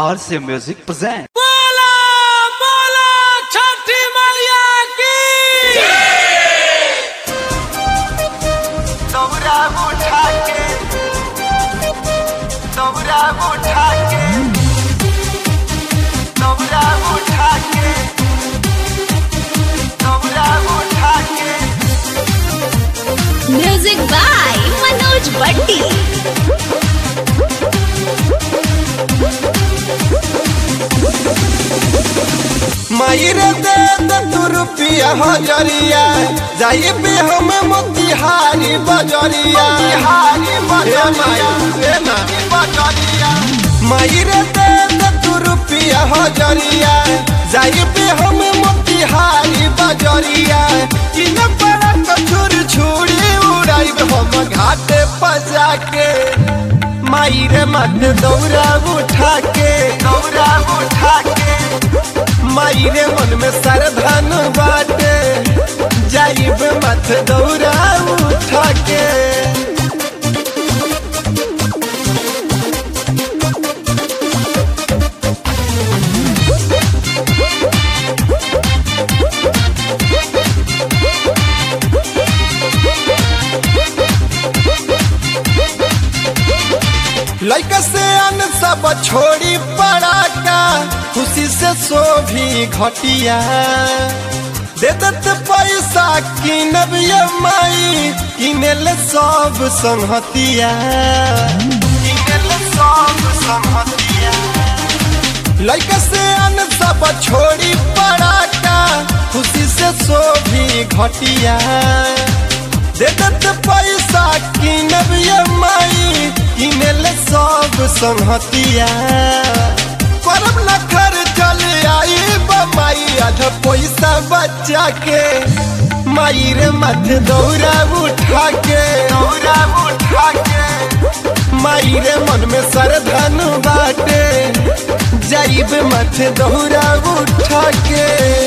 RC Music present. बोला बोला छठी मैया की दौरा उठा के दौरा उठा के दौरा उठा के दौरा उठा के म्यूजिक बाय मनोज भट्टी मायरे दे दे तू रुपया हजरिया जाइए पे हम मोतिहारी बजरिया बिहारी बजरिया हे ना बजरिया मायरे दे दे तू रुपया हजरिया जाइए पे हम मोतिहारी बजरिया किन बड़ा कछुर छुरी उड़ाई हम घाटे पजा के मायरे मत दौड़ा उठा के दौरा उठा के मायरे मन में सरधन बाटे जाइब मत दौड़ा उठा के लैका से अन सब छोड़ी पड़ा का खुशी से सो भी घटिया दे दत पैसा किनब ये माई किनेल सब संहतिया किनेल सब संहतिया लैका से अन सब छोड़ी पड़ा का खुशी से सो भी घटिया दे दत पैसा किनब ये माई किनेल सब संहतिया करब न खर चल आई बमाई आधा पैसा बचा के माई रे मत दौड़ा उठा के दौरा उठा के माई रे मन में सरधन बाटे जाइब मत दौड़ा उठा के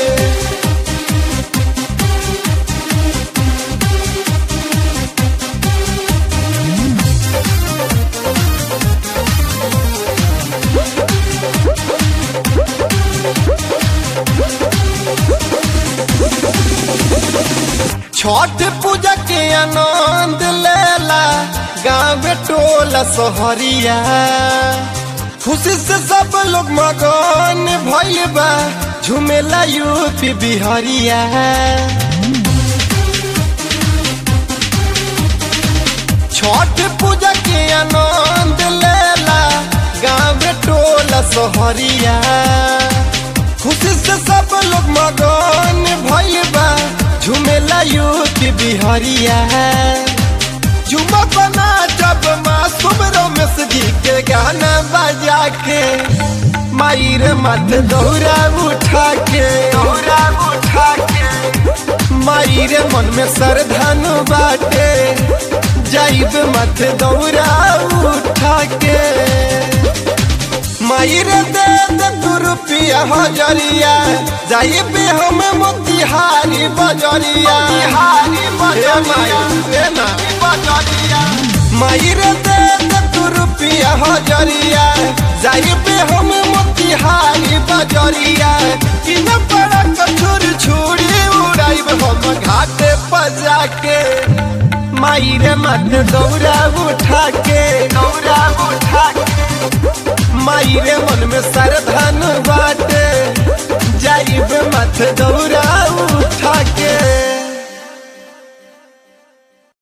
छठ पूजा के आनंद लेला गाँव टोला सोहरिया खुशी से सब लोग मगन भइल बा झुमेला यूपी बिहरिया छठ पूजा के आनंद लेला गाँव टोला सोहरिया खुशी से सब लोग मगन भइल बा झुमेला यूपी बिहरिया झुमा बना जब मासूम रमेश जी के गाना बजा के माई रे मत दौड़ा उठा के दौरा उठा के माई रे मन में सरधन बाटे जाइब मत दौड़ा उठा के माई रे दे दे तू रुपया हजरिया जाइब हम मोतिहारी बजरिया बिहारी हे बजरिया माई हे ना बजरिया माई रे दे दे तू रुपया हजरिया जाइब हम मोतिहारी बजरिया किन बड़ा कछुर छुरी उड़ाइब हम घाटे पजा के माई रे मत दौड़ा उठा के दौरा उठा के माई रे मन में सरधन बाटे जाइब मत दौड़ा